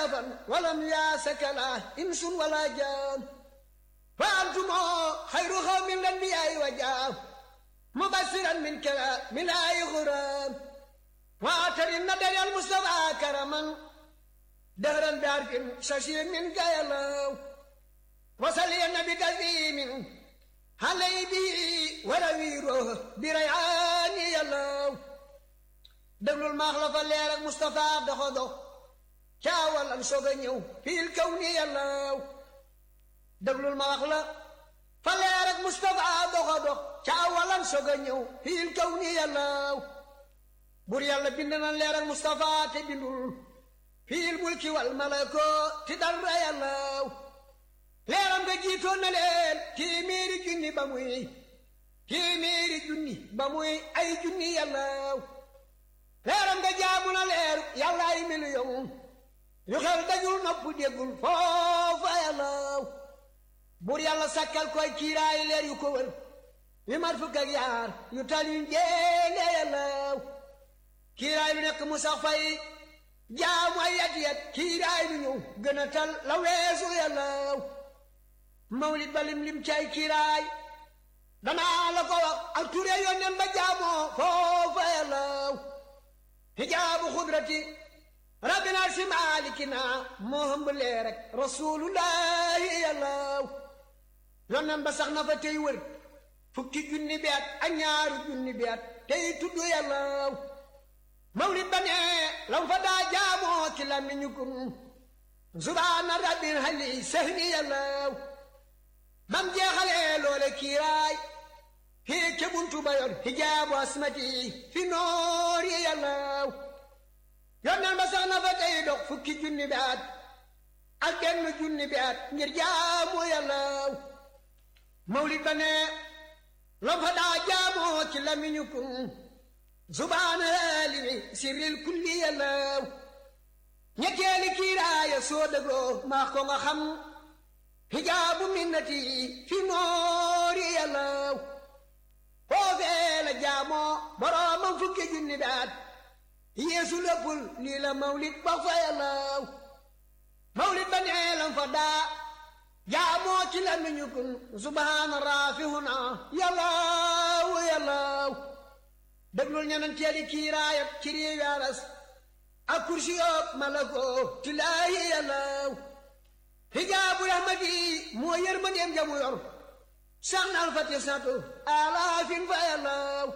سلفا ولم ياسكلا إنس ولا جان فأنتم خير قوم الأنبياء وجاه مبشرا من كلام لا غرام واتر الندى المصطفى كرما دهرا بعرف ششير من قيلو وصلي النبي كريم علي به ورويره بريعان يلو déglul maax la fa leer ak Moustapha doxo dox caawal am soog a ñëw fiil kaw ni yàllaaw déglul ma wax la fa leer ak Moustapha doxo dox caawal am soog a ñëw fiil kaw ni yàllaaw bur yàlla bind na leer ak Moustapha te bindul fiil mulki wal malako ti dara yàllaaw leeram nga jiitoon na leen téeméeri junni ba muy téeméeri junni ba muy ay junni yàllaaw leeram nga jaamu na leer yàlla ay miliyon yu xel dajul nopp déggul foofa yàllaaw buur yàlla sakkal koy kiiraay leer yu ko wër yu mat fukk ak yaar yu tal yu njéene yàllaaw kiiraay lu nekk mu sax fay jaamu ay yat yat kiiraay lu ñëw gën a tal la weesu yàllaaw mawlid ba lim lim cay kiiraay danaa la ko wax ak ture yónneen ba jaamoo foofa yàllaaw hijaabu xudrati rabbina si maalikina moo hëmb lee rek rasulullahi yàllaaw yónneen ba sax na fa tey wër fukki junni bi at ak ñaaru junni bi at tey tudd yàllaaw mawlid ba ne lam fa daa jaamoo ci làmmiñu kun subhaana rabbil hali sahni yàllaaw bam jeexalee loole kiiraay hii ke buntu ba yor hijaabu asmati fi noori yàllaaw yonneen ba sax na fa tey dox fukki junni bi at ak benn junni bi at ngir jaamu yàllaaw mawlid ba ne lam fa daa jaamoo ci lamiñu kun subhaana limi sirril kulli yàllaaw ñetteeli kiiraaya soo dëggoo maa ko nga xam hijaabu minnati fi noori yàllaaw foofee la jaamoo boroomam fukki junni daat yeesu léppul lii la mawlid ba fa yàllaaw mawlid ba nee lam fa daa jaamoo ci la miñu kun subhaana raafihuna yàllaaw yàllaaw déglul ñeneen teeli kiiraayat ci réew yaaras ak kursi yoog malako tilaahi yàllaaw hijaabu rahmati moo yërmandeem jamu yor sax nal fa tisatu alaafin fa yàllaaw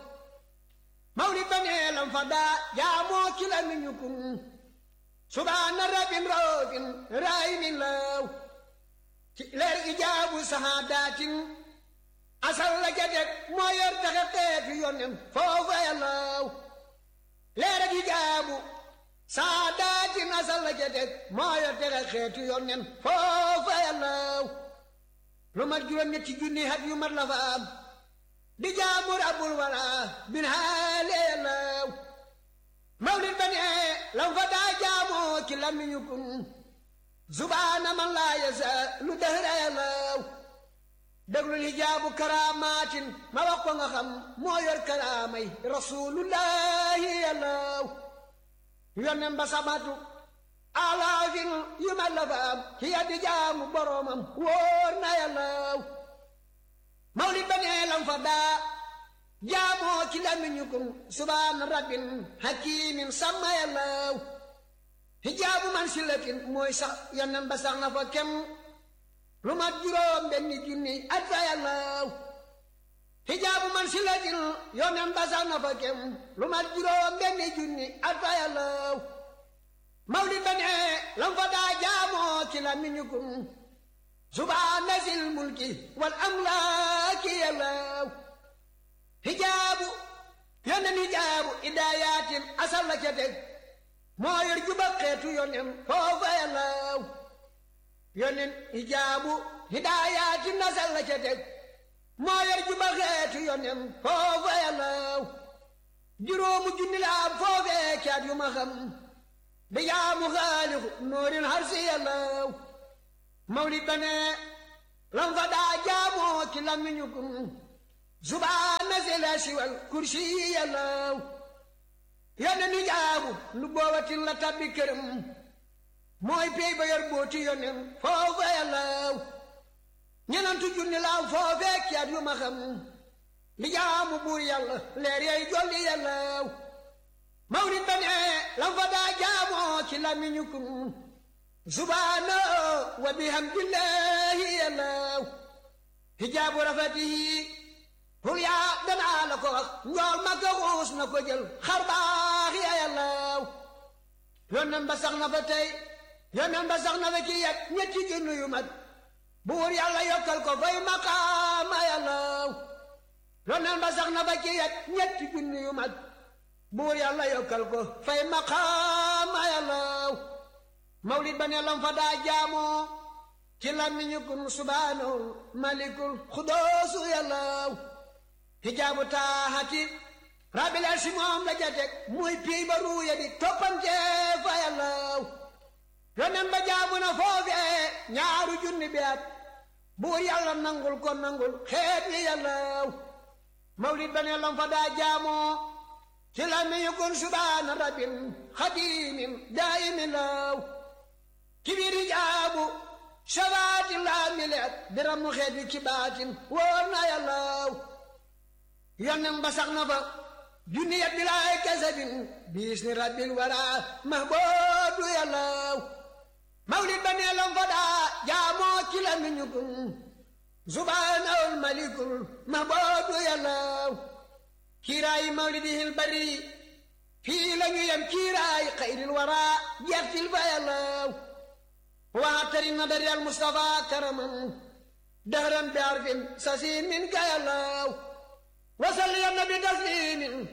mawlid ba nee lam fa daa jaamoo ci la miñu kun subhaana rabbin raofin raayimin laaw ci leer ijaabu sahaadaatin asal la ca teg moo yor taxe xeetu yonen foofa yàllaaw leer ak ijaabu sahaadaatin asal la ca teg moo yor taxe xeetu yonen foofa yàllaaw lu mat juróom-ñetti junni hat yu mat la fa am di jaamu rabbul wala bin haale yàllaaw mawlid ba ne lam fa daa jaamoo ci lamiñu kun subhaana man laa yasa lu dëhra yàllaaw déglul hijaabu karaamaatin ma wax ko nga xam moo yor karaamay rasulullahi yàllaaw yonnen ba samatu alaafin yu ma la fa am ci yaddi jaamu boroomam wóor na yàllaaw mawlid ba nee lam fa daa jaamoo ci lamiñu kun subhaana rabbin hakimin sàmma yàllaaw hijaabu man silatin mooy sax yonnen ba sax na fa kem lu mat juróom benni junni at fa yàllaaw hijaabu man silatin yonnen ba sax na fa kem lu mat juróom benni junni at fa yàllaaw mawlid ba ne lam fa daa jaamoo ci la miñu kun subhaana sil mulki wal amlaaki yàllaaw hijaabu yonnen hijaabu idaayatin asal la ca teg moo yor juba xeetu yonen foofa yàllaaw yonen hijaabu hidaayaati nasal la ca teg moo yor juba xeetu yonen foofa yàllaaw juróomu junni la am foofee caat yu ma xam di jaamu xaalixu noorin harsi yàllaaw mawlid ba ne lam fa daa jaamoo ci lamiñu kun subhaana si la siwal kursi yàllaaw yónne ni jaabu lu boobatin la tabbi këram mooy pey ba yor booti yonen foofa yàllaw ñenantu junni laaw foofee kiyaat yu ma xam li jaamu buur yàlla leer yay jolli yàllaw mawlid ba ne lam fa daa jaamoo ci lamiñu kun subhaana wa bihamdillahi yàllaw hijaabu rafatihi hul yaa danaa la ko wax njool ma ko xuus na ko jël xar baax ya yàllaw yonen ba sax na fa tey yonen ba sax na fa ci yet ñetti junni yu mat buur yàlla yokkal ko fay maqaama yàllaw yonen ba sax na fa ci yet ñetti junni yu mat buur yàlla yokkal ko fay maqaama yàllaw mawlid ba ne lam fa daa jaamoo ci làmmiñu kun subhaanahul malikul xudoosu yàllaw hijaabu taaxati rabbil arsi moom la jatek muy piy ba ruuya di toppante fa yàllaw yonen ba jaamu na foofee ñaaru junni bi at buur yàlla nangul ko nangul xeet yi yàllaw mawlid ba ne lam fa daa jaamoo ci la mi yukun subhaana rabbin xadimin daayimin law ci biir hijaabu shabaati laa mileet biram mu xeet wi ci baatin wóor na yàllaw yonen ba sax na fa junni yat bilaay kasabin biis ni rabbil wara mahboodu yàllaw mawlid ba nee lam fa daa jaamoo ci la mi ñukun subhaanahul malikul mahboodu yàllaw kiiraayi mawlidihil bari fii la ñu yem kiiraayi xayril wara jeextil fa yàllaw waxtari nadari al mustafa karaman dahran bi arfin sasin min ka yàllaw wasal ya nabi taslimin